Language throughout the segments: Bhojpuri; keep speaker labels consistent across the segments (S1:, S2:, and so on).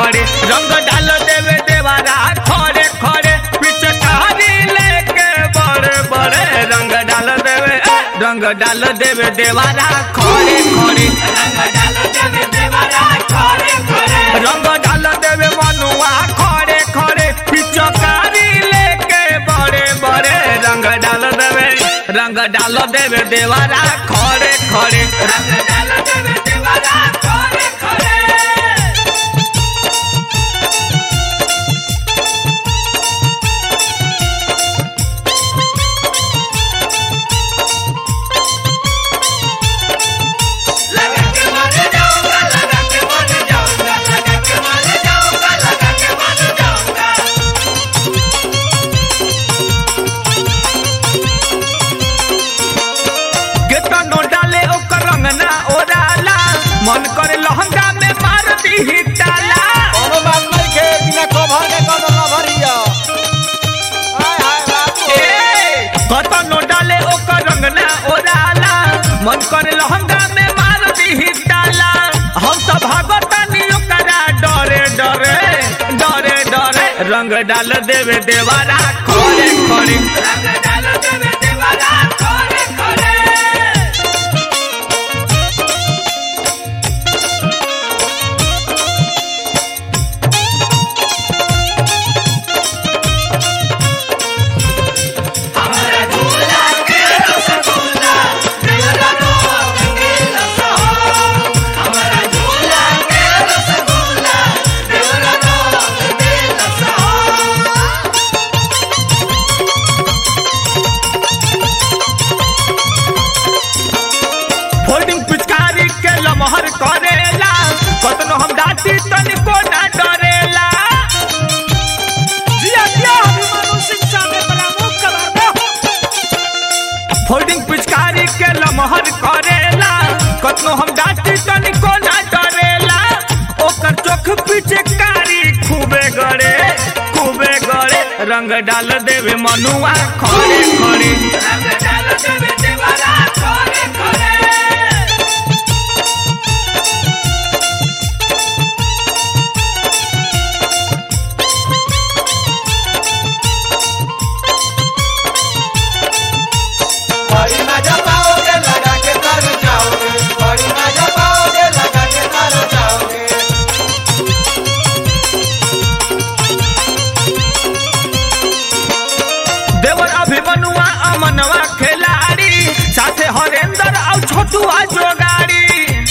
S1: खड़े रंग डाल देवे देवारा खड़े खड़े पिचकारी लेके बड़े बड़े रंग डाल देवे ए, रंग डाल देवे देवारा खड़े खड़े रंग डाल देवे मनुआ खड़े खड़े पिचकारी लेके बड़े बड़े रंग डाल देवे रंग डाल देवे देवारा खड़े खड़े रंग डाल देवे देवारा खड़े खड़े लगा के मर जाऊंगा लगा के मर जाऊंगा लगा के मर जाऊंगा लगा के मर जाऊंगा केतनो डाले ओकर रंग ना ओराला मन करे लहंगा में मार दी ताला
S2: कोनो बात नहीं के बिना कवर के कोनो कवर हिया हाय हाय बाबू
S1: ए, केतनो डाले ओकर रंग ना ओराला मन करे लहंगा में मार दी ताला हम तो भागतानी ओकरा डरे डरे डरे डरे रंग डाल देवे देवारा खोरे खोरे रंग डाल देवे देवारा खोरे खोरे फोल्डिंग पिचकारी के लमहर करेला कतनो हम डांटी तनिको ना डरेला
S2: जिया जिया अभिमानु सिंह साहब प्रमुख कवर दो
S1: फोल्डिंग पिचकारी के लमहर करेला कतनो हम डांटी तनिको ना डरेला ओकर चोख पिचकारी खूबे गड़े खूबे गड़े रंग डाल देवे मनुआ खड़े खड़े रंग डाल देवे देवरा खड़े खड़े
S2: बड़ी मजा पाओगे लगा के तर जाओगे बड़ी मजा पाओगे लगा के तर जाओगे
S1: देवर अभिमनुआ अमनवा खिलाड़ी साथे हरेंद्र और छोटुआ जोगाड़ी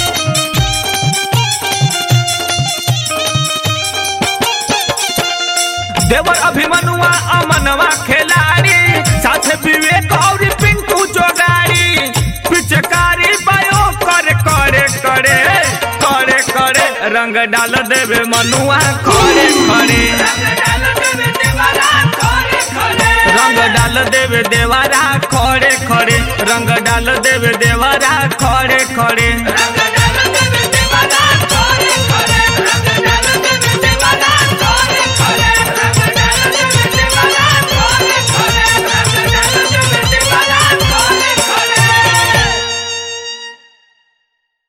S1: देवर अभिमनुआ अमनवा खिलाड़ी साथे विवेक और पिंकू जोगाड़ी पिचकारी बायो करे करे करे करे करे रंग डाल देवे मनुआ खड़े खड़े रंग डाल देवे देवारा खड़े खड़े रंग डाल देवे देवारा खड़े